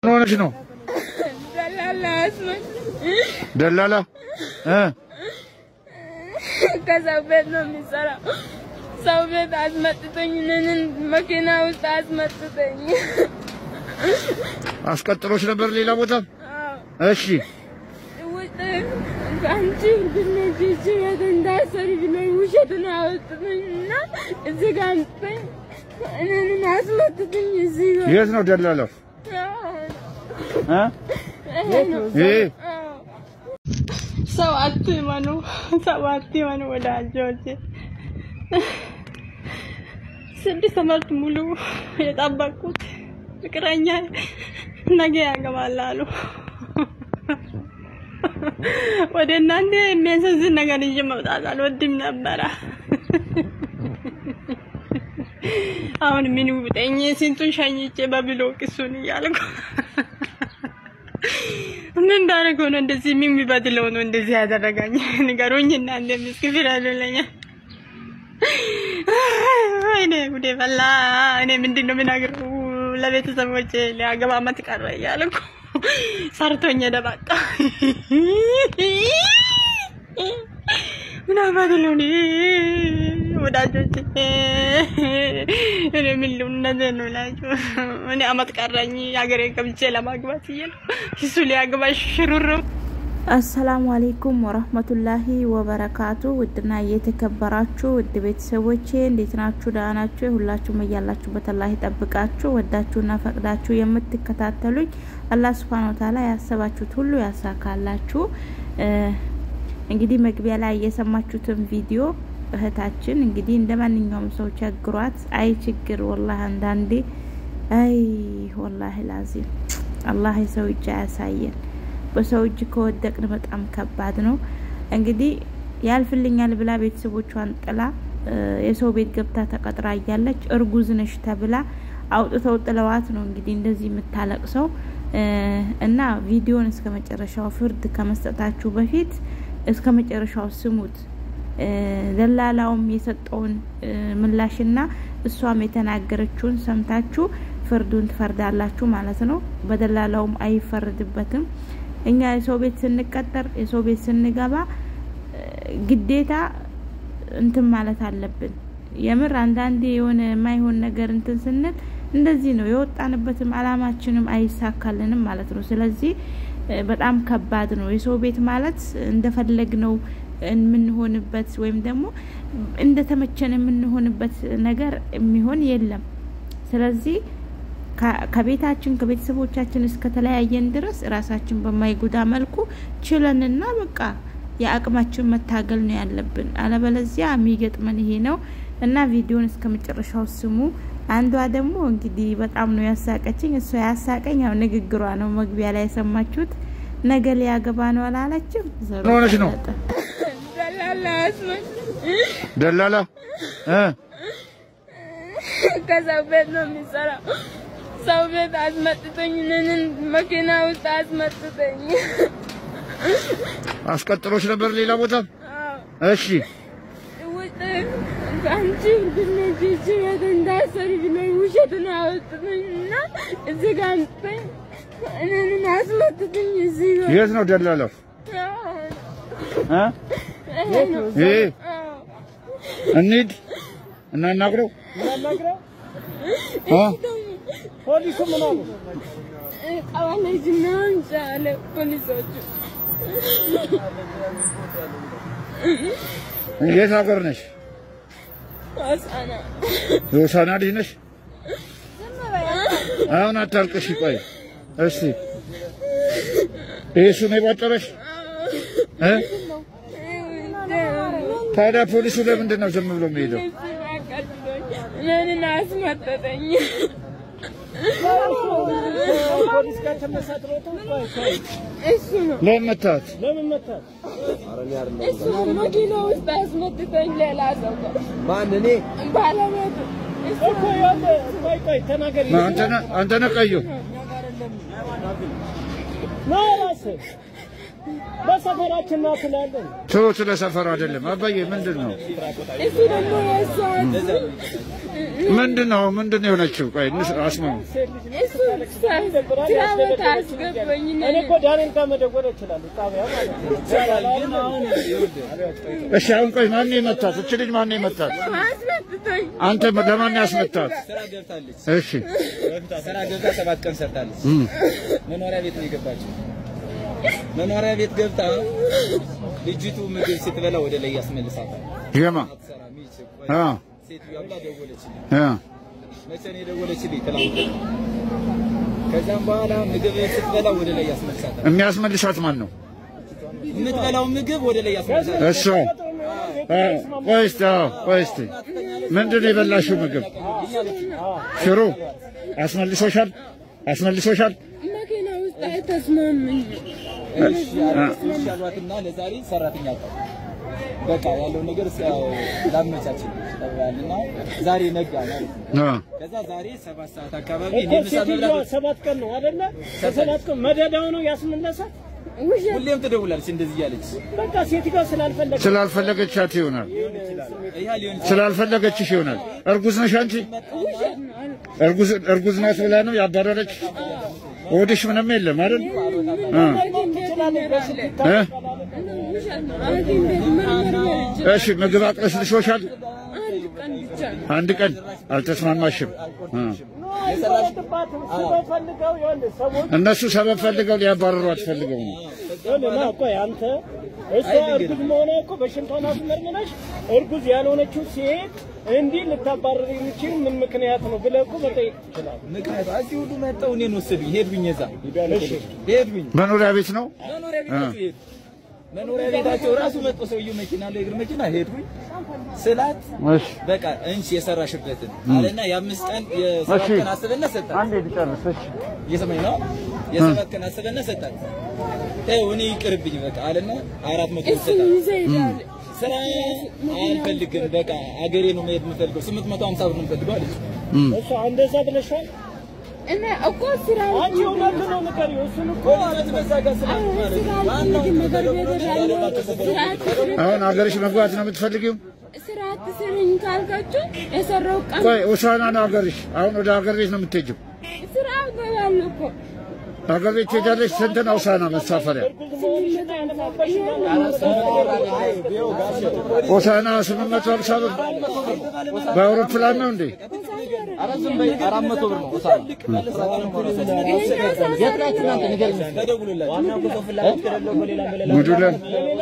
ምን ሆነሽ ነው? ደላላ አስመጥ ደላላ እ ከሰው ቤት ነው የሚሰራው። ሰው ቤት አስመጥቶኝ እኔን መኪና ውስጥ አስመጥቶኝ። አስቀጥሎሽ ነበር ሌላ ቦታ? አዎ፣ እሺ ውጭ አንቺ እርግነች ይቺ ቤት እንዳሰሪ ብሎኝ ውሸትን አወጡኝ እና እዚህ ጋር አምጥቶኝ እኔን አስመጥቶኝ እዚህ ጋር የት ነው ደላላው? እ ይሄ ነው ይሄ አዎ። ሰው አትመኑ፣ ሰው አትመኑ ወዳጆቼ። ስድስት ዓመት ሙሉ የጠበቁት ፍቅረኛ ነገ ያገባል አሉ። ወደ እናንተ የሚያሳዝን ነገር ይዤ መውጣት አልወድም ነበረ። አሁን ምን ውጠኝ? ስንቱን ሸኝቼ በብሎክ እሱን እያልኩ ምን ባደረገው ነው እንደዚህ ምን ቢበድለው ነው እንደዚህ ያደረጋኝ? ንገሩኝ እናንተ ምስኪ ፍረዱልኝ። ወይኔ ጉዴ ፈላ። እኔ ምንድን ነው የምናገረው ለቤተሰቦቼ ሊያገባ ዓመት ቀረ እያልኩ ሰርቶኝ ሄደ በቃ። ምን አባት ነው እኔ ወዳጆቼ፣ እኔ ምን ልሁን እውነቴን ነው እላችሁ። እኔ ዓመት ቀረኝ ሀገሬ ገብቼ ለማግባት እያልኩ እሱ ሊያገባ ሽሩሩ አሰላሙ አሌይኩም ወረህመቱላሂ ወበረካቱ። ውድና እየተከበራችሁ ውድ ቤተሰቦቼ እንዴት ናችሁ? ደህና ናችሁ? ሁላችሁም እያላችሁበት አላህ ይጠብቃችሁ። ወዳችሁና ፈቅዳችሁ የምትከታተሉኝ አላህ ሱብሃነ ወተዓላ ያሰባችሁት ሁሉ ያሳካላችሁ። እንግዲህ መግቢያ ላይ የሰማችሁትን ቪዲዮ እህታችን እንግዲህ እንደ ማንኛውም ሰው ቸግሯት፣ አይ ችግር ወላሂ አንዳንዴ አይ ወላሂ ላዚም አላህ የሰው እጅ አያሳየን። በሰው እጅ ከወደቅን በጣም ከባድ ነው። እንግዲህ ያልፍልኛል ብላ ቤተሰቦቿን ጥላ የሰው ቤት ገብታ ተቀጥራ እያለች እርጉዝ ነሽ ተብላ አውጥተው ጥለዋት ነው እንግዲህ እንደዚህ የምታለቅሰው እና ቪዲዮን እስከ መጨረሻው ፍርድ ከመስጠታችሁ በፊት እስከ መጨረሻው ስሙት። ደላላውም የሰጠውን ምላሽና እሷም የተናገረችውን ሰምታችሁ ፍርዱን ትፈርዳላችሁ ማለት ነው። በደላላውም አይፈረድበትም። እኛ የሰው ቤት ስንቀጠር የሰው ቤት ስንገባ ግዴታ እንትን ማለት አለብን። የምር አንዳንዴ የሆነ የማይሆን ነገር እንትን ስንል እንደዚህ ነው የወጣንበትም አላማችንም አይሳካልንም ማለት ነው። ስለዚህ በጣም ከባድ ነው። የሰው ቤት ማለት እንደፈለግ ነው የምንሆንበት ወይም ደግሞ እንደተመቸን የምንሆንበት ነገር የሚሆን የለም። ስለዚህ ከቤታችን ከቤተሰቦቻችን እስከተለያየን ድረስ ራሳችን በማይጎዳ መልኩ ችለንና በቃ የአቅማችን መታገል ነው ያለብን። አለበለዚያ የሚገጥመን ይሄ ነው እና ቪዲዮን እስከ መጨረሻው ስሙ። አንዷ ደግሞ እንግዲህ በጣም ነው ያሳቀችኝ። እሷ ያሳቀኝ ያው ንግግሯ ነው። መግቢያ ላይ የሰማችሁት ነገ ሊያገባ ነው አላለችም? ምን ሆነሽ ነው? ደላላ አስመጥ ደላላ እ ከሰው ቤት ነው የሚሰራው። ሰው ቤት አስመጥቶኝ እኔን መኪና ውስጥ አስመጥቶኝ። አስቀጥሎሽ ነበር ሌላ ቦታ? አዎ፣ እሺ ውጭ አንቺ እርግነች ይቺ ቤት እንዳሰሪ ብሎኝ ውሸትን አወጡኝ እና እዚህ ጋር አምጥቶኝ እኔን አስመጥቶኝ እዚህ ጋር የት ነው ደላላው? አዎ፣ እ ይሄ ነው ይሄ አዎ። እንሂድ እናናግረው። እ ፖሊሱ ምን አሉ? ቀበሌ ምናምን ጫለ ፖሊሶቹ የት ሀገር ነሽ? ሆሳና የሆሳና ልጅ ነሽ? አሁን አታልቅሽ። ቆይ እስቲ ይሄ እሱ ነው የቋጠረሽ? እ ታዲያ ፖሊሱ ለምንድን ነው ዝም ብሎ የሚሄደው? እኔን አስመጠጠኝ። ፖሊስ ጋር ተመሳጥሮት ቆይ ቆይ፣ እሱ ነው ለምን መታት? ለምን መታት? እሱ መኪና ውስጥ አስመጥቶኝ ሌላ ሰው ጋር ማን እኔ ባለቤቱ እሱ እኮ ያለ ቆይ ቆይ ተናገሪ። አንተ ነህ አንተ ነህ ቀዩ? ና እራስህ በሰፈራችን ና ትላለን። ተው፣ ስለ ሰፈሩ አይደለም አባዬ። ምንድን ነው እሱ ደግሞ የእሷ ምንድን ነው ምንድን ነው የሆነችው? ቆይ እንስ- አስማው እሱ ስራ ቦታ አስገባኝ እኔ እኮ ዳንኤል ጋር መደወል እችላለሁ፣ ጣቢያ ማለት ነው። ግን አሁን ይኸውልህ እሺ፣ አሁን ቆይ ማን የመታት? እች ልጅ ማን የመታት? አስመትቶኝ አንተ ለማን ያስመታት? ስራ ገብታለች። እሺ ስራ ገብታ ሰባት ቀን ሰርታለች። እም፣ መኖሪያ ቤት ነው የገባችው። መኖሪያ ቤት ገብታ ልጅቱ ምግብ ስትበላ ወደ ላይ ያስመልሳታል። የማ አትሰራ ሚች አ ሴትዮዋ ብላ ደወለችልኝ። አ መቼ ነው የደወለችልኝ? ትናንት። ከዛም በኋላ ምግብ ስትበላ ወደ ላይ ያስመልሳታል። የሚያስመልሳት ማን ነው? የምትበላው ምግብ ወደ ላይ ያስመልሳታል። እሷ አ፣ ቆይ እስቲ አዎ፣ ቆይ እስቲ ምንድን ነው የበላሽው ምግብ? ሽሮ አስመልሶሻል? አስመልሶሻል? መኪና ውስጥ አይተስማምኝ እሺ እሺ አሏትና ለዛሬ ሰራተኛ አጣሁ። በቃ ያለው ነገር ያው ላመቻችን ተባልና ዛሬ ነጋ ማለት ነው። አ ከዛ ዛሬ ሰባት ሰዓት አካባቢ እኔ እኮ ምሳ ሴትዮዋ መብላት ሰባት ቀን ነው አይደለ? በሰባት ቀን መደዳው ነው ያስመለሳት። ውሸት ሁሌም ትደውላለች እንደዚህ እያለች በቃ ሴትዮዋ ስላልፈለገ ስላልፈለገቻት ይሆናል። ይሄ ሊሆን ይችላል። ስላልፈለገችሽ ይሆናል። እርጉዝ ነሽ አንቺ? ውሸት ነው አለ። እርጉዝ እርጉዝ ናት ብላ ነው ያባረረች? ሆድሽ ምንም የለም አይደል? አ ትችላለች በስልክ እ ውሸት ነው ሐኪም ቤት መርመር በልቼ እሺ ምግብ አቅለሽልሾሻል? አንድ ቀን ብቻ አንድ ቀን አልተስማማሽም? አ አይፈረድባትም። ስበብ ፈልገው ይኸውልህ ሰዎች እነሱ ሰበብ ፈልገው ሊያባረሯት ፈልገው ነው። ይኸውልህ ና ቆይ አንተ እሷ እርጉዝ መሆኗ እኮ በሽንቷን አስመርምረሽ እርጉዝ ያልሆነችው ሴት እንዲህ ልታባረር የሚችል ምን ምክንያት ነው ብለህ እኮ መጠየቅ ትችላለህ። ምክንያቱ እዚህ ሁሉ መጣው እኔን ወሰዱኝ። ሄድኩኝ እዛ ሄድኩኝ መኖሪያ ቤት ነው። መኖሪያ ቤታቸው ሄድኩ። መኖሪያ ቤታቸው ራሱ መጥቶ ሰውየው መኪና ላይ እግር መኪና ሄድኩኝ ስላት እሺ በቃ እንቺ የሰራሽበትን አለና የአምስት ቀን የሰባት እሺ። ቀን አስበና ሰጣት። አንዴ ልጨርስ። እሺ እየሰማኝ ነው። የሰባት ቀን አስበና ሰጣት። ተይው እኔ ይቅርብኝ በቃ አለና አራት መቶ እሱ ሰጣት። ይዘህ ሄዳል ስራ አልፈልግም በቃ አገሬ ነው መሄድ የምፈልገው ስምንት መቶ ሀምሳ ብር ነው የምፈልገው አለች። እሷ እንደዛ ብለሻል። እና እኮ ስራ አንቺ እውነት ነው ንገሪው። እሱን እኮ እውነት በዛ ጋር ስለ ስራ አልፈልግም ነገር ቤት እሄዳለሁ ስራ አትስሪ አሁን ሀገርሽ መግባት ነው የምትፈልጊው? ስራ አትስሪኝ ካልካችሁ የሰራው ቀን ቆይ ሆሳና ነው ሀገርሽ። አሁን ወደ ሀገር ቤት ነው የምትሄጂው? ስራ እገባለሁ እኮ ሀገር ቤት ትሄጃለሽ? ስንት ነው ሆሳና መሳፈሪያ? ሆሳና ስምንት መቶ ሀምሳ ብር በአውሮፕላን ነው እንዴ? አራት መቶ ብር ነው ጉዱለን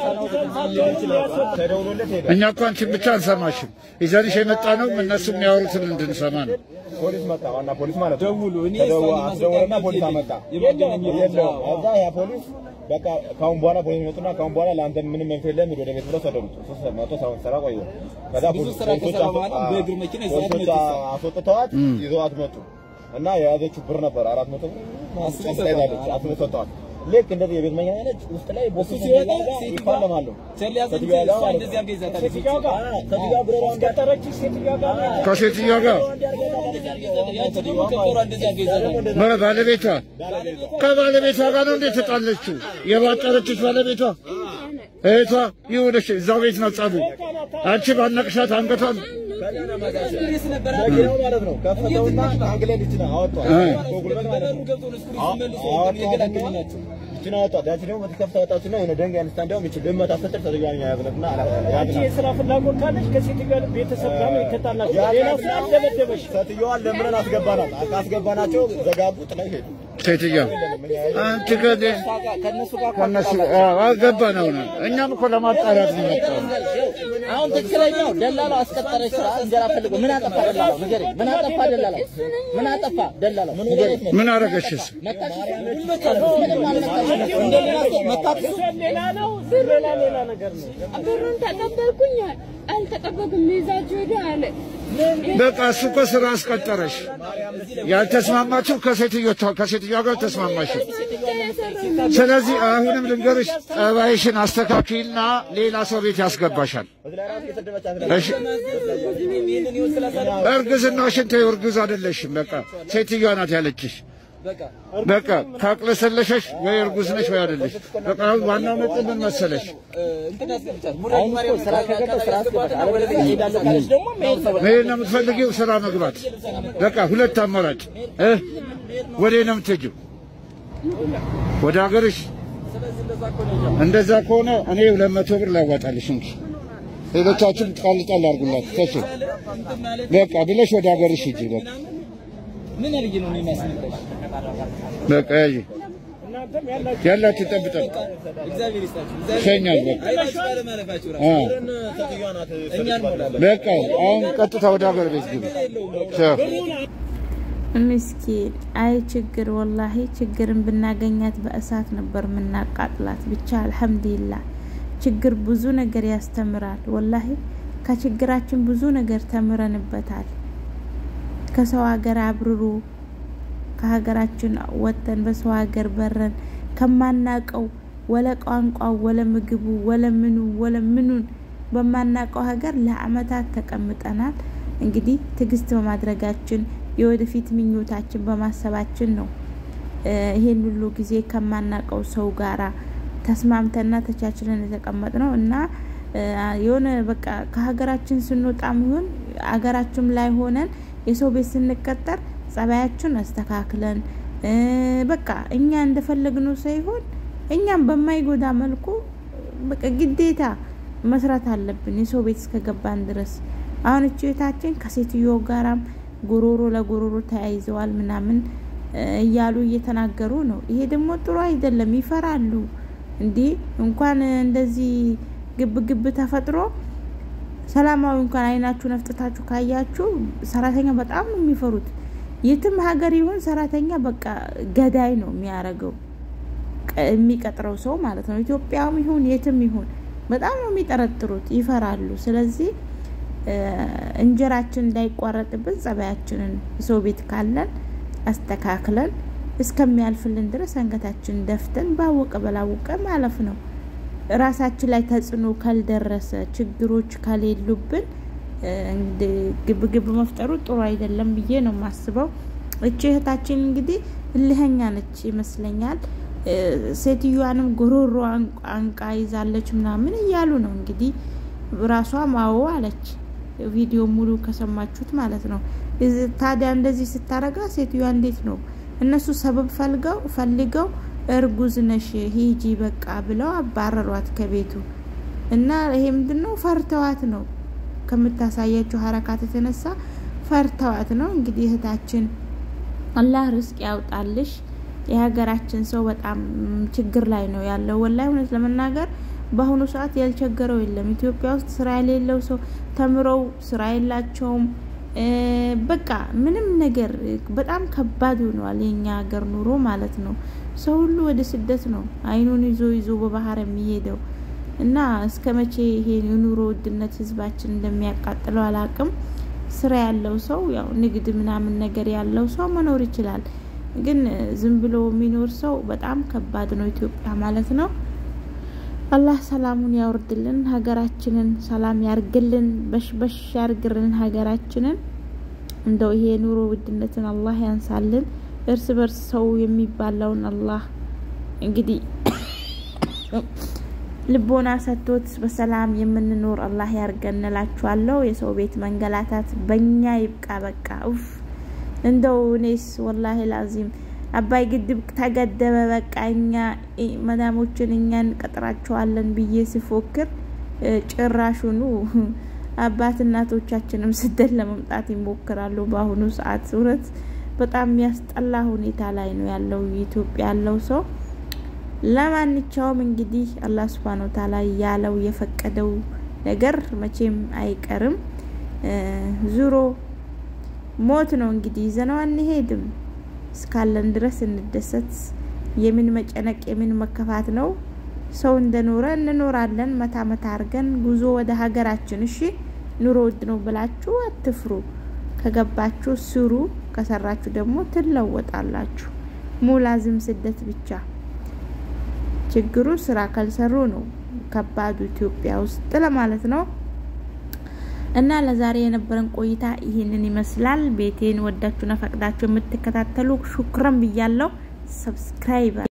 እኛ እኮ አንቺን ብቻ አንሰማሽም። ይዘንሽ የመጣ ነው እነሱ የሚያወሩትን እንድንሰማ ነው። ፖሊስ መጣ። ዋና ፖሊስ ማለት ነው። ደውሉ እኔ ተደው- እሷን አስደወለና ለማስወጣት ፖሊስ አመጣ። የማገናኘት የለውም። ከዛ ያ ፖሊስ በቃ ካሁን በኋላ ፖሊስ መጡና ካሁን በኋላ ለአንተ ምንም መብት የለም ሂድ ወደ ቤት ብለው ሰደዱት። ሶስት መቶ ሰውን ሰራ ቆየ። ከዛ ብዙ ፖሊስ- ስራ ፖሊሶች ከሰራ አስወ- በኋላ በእግር መኪና ይዘዋት ፖሊሶች መጡ። አስወጥተዋት ይዘዋት መጡ እና የያዘችው ብር ነበር አራት መቶ ብር አስበው ጭንቅ ላይ ሰጠዋት። ጣለች። አስበው ሰጠዋት። ልክ እንደዚህ የቤት መኪና ያለች ውስጥ ላይ ቦክስ እሱ ሲወጣ ጋር ሴትዮዋ ይፋለማሉ። ቸል ያዘች ሴትዮዋ ጋር እሷ ማለት እንደዚህ ነው። አድርጋ ይዛታለች። ሴትዮዋ ጋር ከዚያ ብረሯ ቀጠረች ሴትዮዋ ጋር ነው ከሴትዮዋ ጋር ያቺ ደግሞ ከበሯ እንደዚህ አድርጋ ይዛታለች። በ- ባለቤቷ ከባለቤቷ ጋር ነው እንዴ ተጣለችው? የባጠረችሽ ባለቤቷ እህቷ ይሁንሽ። እዛው ቤት ነው ጸቡ። አንቺ ባነቅሻት አንገቷን ፖሊስ ነበር መኪናው ማለት ነው ከፈተውና አንግሌን ይችና አወጧት። እ። በጉልበት ማለት ነው። ገብቶ ነው ስኩሪ መልሶ የገላገሉ ናቸው። ይችን አወጧት። ያቺ ደግሞ በተከፍታ ወጣችና የሆነ ደንጋይ አንስታ እንዲያውም ይችን ልመታ ስትል ተዘጋኝ ያዝነትና አንቺ ያዝና የስራ ፍላጎት ካለች ከሴት ጋር ቤተሰብ ጋር ነው የተጣላችሁ። ሌላ ስራ አልደበደበሽ። ሴትዮዋን ለምንን አስገባናት። ካስገባናቸው ዘጋቡ፣ ጥለው ሄዱ። ሴትዮዋ አንቺ ከደ ከእነሱ ጋር ከነሱ አገባን። አሁን እኛም እኮ ለማጣራት ነው የመጣው። አሁን ትክክለኛው ደላላው አስቀጠረች ስራ እንጀራ ፈልጎ ምን አጠፋ ደላላው ንገረኝ። ምን አጠፋ ደላላው? ምን አጠፋ ደላላው ንገረኝ። ምን አረገሽስ? መታሽ? ምንም አልመታሽም። እንደሌላ ሰው መታት እሷ ሌላ ነው፣ ሌላ ሌላ ነገር ነው። ብሩን ተቀበልኩኝ አልተቀበልኩም ይዛችሁ ሄዱ አለ በቃ እሱ እኮ ስራ አስቀጠረሽ። ያልተስማማችሁ ከሴትዮዋ ከሴትዮዋ ጋር ተስማማችሁ። ብቻ የሰራው ስለዚህ አሁንም ልንገርሽ፣ ጠባይሽን አስተካክይና ሌላ ሰው ቤት ያስገባሻል። በዚህ ላይ ራሱ የሰደበች እሺ እርግዝናሽን ተይው፣ እርጉዝ አይደለሽም። በቃ ሴትዮዋ ናት ያለችሽ። በቃ በቃ ታቅለሰለሸሽ ወይ እርጉዝ ነሽ ወይ አይደለሽ። በቃ አሁን ዋናው ነጥብ ምን መሰለሽ? እ፣ እንትን ያስቀምጫል። አሁን እኮ ስራ ከገባ ስራ አስገባት፣ አለበለዚያ እሄዳለሁ ካለች ደግሞ መሄድ ነው። መሄድ ነው የምትፈልጊው? ስራ መግባት። በቃ ሁለት አማራጭ እ ወዴት ነው የምትሄጂው? ወደ ሀገርሽ። እንደዛ ከሆነ እኔ ሁለት መቶ ብር ላዋጣልሽ እንጂ ሌሎቻችን ጣል ጣል አድርጉላት ተች በቃ ብለሽ ወደ ሀገርሽ ሂጂ። በቃ ምን አድርጌ ነው እኔ የሚያስነግረኝ? በቃ ያዢ ያላችሁ ጠብጠብ እግዚአብሔር ይስጣችሁ። እግዚአብሔር ሸኛል። በቃ አይናችሁ ባለማለፋችሁ ራሱ አ ሴትዮዋ ናት እኛ እንሞላለን። በቃ አሁን ቀጥታ ወደ ሀገር ቤት ግቢ። ቻው። ምስኪን አይ ችግር ወላሂ ችግርን ብናገኛት በእሳት ነበር የምናቃጥላት። ብቻ አልሐምዱሊላህ ችግር ብዙ ነገር ያስተምራል። ወላሂ ከችግራችን ብዙ ነገር ተምረንበታል። ከሰው ሀገር አብርሩ ከሀገራችን ወጥተን በሰው ሀገር በረን ከማናቀው ወለ ቋንቋው ወለ ምግቡ ወለ ምኑ ወለ ምኑን በማናቀው ሀገር ለአመታት ተቀምጠናል። እንግዲህ ትዕግስት በማድረጋችን የወደፊት ምኞታችን በማሰባችን ነው እ ይሄን ሁሉ ጊዜ ከማናቀው ሰው ጋራ ተስማምተና ተቻችለን የተቀመጥ ነው እና እ የሆነ በቃ ከሀገራችን ስንወጣም ይሁን ሀገራችን ላይ ሆነን የሰው ቤት ስንቀጠር ጸባያችን አስተካክለን እ በቃ እኛ እንደፈለግነው ሳይሆን እኛም በማይጎዳ መልኩ በቃ ግዴታ መስራት አለብን የሰው ቤት እስከገባን ድረስ። አሁን እቺ እህታችን ከሴትዮ ጋራም ጉሮሮ ለጉሮሮ ተያይዘዋል ምናምን እ እያሉ እየተናገሩ ነው። ይሄ ደግሞ ጥሩ አይደለም። ይፈራሉ እንዴ እንኳን እንደዚህ ግብ ግብ ተፈጥሮ ሰላማዊ እንኳን አይናችሁ ነፍጥታችሁ ካያችሁ ሰራተኛ በጣም ነው የሚፈሩት። የትም ሀገር ይሁን ሰራተኛ በቃ ገዳይ ነው የሚያረገው የሚቀጥረው ሰው ማለት ነው። ኢትዮጵያም ይሁን የትም ይሁን በጣም ነው የሚጠረጥሩት፣ ይፈራሉ። ስለዚህ እንጀራችን እንዳይቋረጥብን ጸባያችንን ሰው ቤት ካለን አስተካክለን እስከሚያልፍልን ድረስ አንገታችን ደፍተን ባወቀ በላወቀ ማለፍ ነው። ራሳችን ላይ ተጽዕኖ ካልደረሰ ችግሮች ከሌሉብን ግብግብ መፍጠሩ ጥሩ አይደለም ብዬ ነው የማስበው። እቺ እህታችን እንግዲህ እልህኛ ነች ይመስለኛል። ሴትዮዋንም ጉሮሮ አንቃ ይዛለች ምናምን እያሉ ነው እንግዲህ ራሷ ማዎ አለች። ቪዲዮ ሙሉ ከሰማችሁት ማለት ነው። ታዲያ እንደዚህ ስታረጋ ሴትዮዋ እንዴት ነው እነሱ ሰበብ ፈልገው ፈልገው እርጉዝ ነሽ ሂጂ በቃ ብለው አባረሯት ከቤቱ እና ይሄ ምንድነው ፈርተዋት ነው ከምታሳያቸው ሀረካት የተነሳ ፈርተዋት ነው። እንግዲህ እህታችን አላህ ርስቅ ያውጣልሽ። የሀገራችን ሰው በጣም ችግር ላይ ነው ያለው። ወላሂ እውነት ለመናገር በአሁኑ ሰዓት ያልቸገረው የለም። ኢትዮጵያ ውስጥ ስራ የሌለው ሰው ተምረው ስራ የላቸውም። በቃ ምንም ነገር በጣም ከባድ ሆኗል የኛ ሀገር ኑሮ ማለት ነው። ሰው ሁሉ ወደ ስደት ነው አይኑን ይዞ ይዞ በባህር የሚሄደው እና እስከ መቼ ይሄ የኑሮ ውድነት ህዝባችን እንደሚያቃጥለው አላቅም። ስራ ያለው ሰው ያው ንግድ ምናምን ነገር ያለው ሰው መኖር ይችላል። ግን ዝም ብሎ የሚኖር ሰው በጣም ከባድ ነው ኢትዮጵያ ማለት ነው። አላህ ሰላሙን ያወርድልን፣ ሀገራችንን ሰላም ያርግልን፣ በሽበሽ ያርግልን ሀገራችንን። እንደው ይሄ የኑሮ ውድነትን አላህ ያንሳልን። እርስ በርስ ሰው የሚባለውን አላህ እንግዲህ ልቦና ሰጥቶት በሰላም የምንኖር አላህ ያርገን እላችኋለሁ። የሰው ቤት መንገላታት በእኛ ይብቃ በቃ ኡፍ። እንደው እኔስ ወላሂ ላዚም አባይ ግድብ ተገደበ በቃ እኛ መዳሞችን እኛ እንቀጥራቸዋለን ብዬ ስፎክር ጭራሹኑ አባት እናቶቻችንም ስደት ለመምጣት ይሞክራሉ። በአሁኑ ሰዓት እውነት በጣም የሚያስጠላ ሁኔታ ላይ ነው ያለው ኢትዮጵያ ያለው ሰው። ለማንኛውም እንግዲህ አላህ ሱብሃነ ወተዓላ ያለው የፈቀደው ነገር መቼም አይቀርም። ዙሮ ሞት ነው እንግዲህ ይዘነው አንሄድም። እስካለን ድረስ እንደሰት። የምን መጨነቅ የምን መከፋት ነው? ሰው እንደኖረ እንኖራለን። መታ መታ አርገን ጉዞ ወደ ሀገራችን። እሺ ኑሮ ውድ ነው ብላችሁ አትፍሩ። ከገባችሁ ስሩ፣ ከሰራችሁ ደግሞ ትለወጣላችሁ። ሙላዝም ስደት ብቻ ችግሩ ስራ ካልሰሩ ነው ከባዱ ኢትዮጵያ ውስጥ ለማለት ነው። እና ለዛሬ የነበረን ቆይታ ይህንን ይመስላል። ቤቴን ወዳችሁና ፈቅዳችሁ የምትከታተሉ ሹክረን ብያለው። ሰብስክራይብ